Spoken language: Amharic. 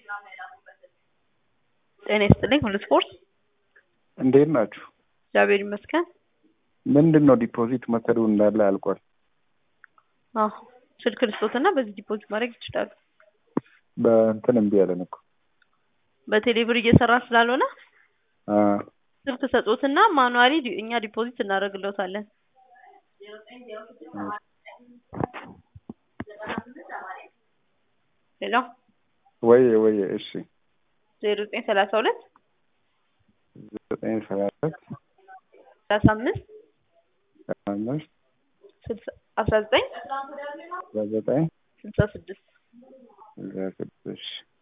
ጤና ይስጥልኝ ሁሉ ስፖርት እንዴት ናችሁ? እግዚአብሔር ይመስገን። ምንድን ነው ዲፖዚት መሰዱ እንዳለ አልቋል። አዎ ስልክ ልስጦትና በዚህ ዲፖዚት ማድረግ ይችላሉ። በእንትን እምቢ ያለን እኮ በቴሌ ብር እየሰራ ስላልሆነ አ፣ ስልክ ሰጦትና ማኑዋሊ ዲ- እኛ ዲፖዚት እናደርግለታለን። ሌላው ወይ ወይ እሺ ዜሮ ዘጠኝ ሰላሳ ሁለት ዘጠኝ ሰላሳ ሰላሳ አምስት አምስት ስልሳ አስራ ዘጠኝ ዘጠኝ ስልሳ ስድስት ስድስት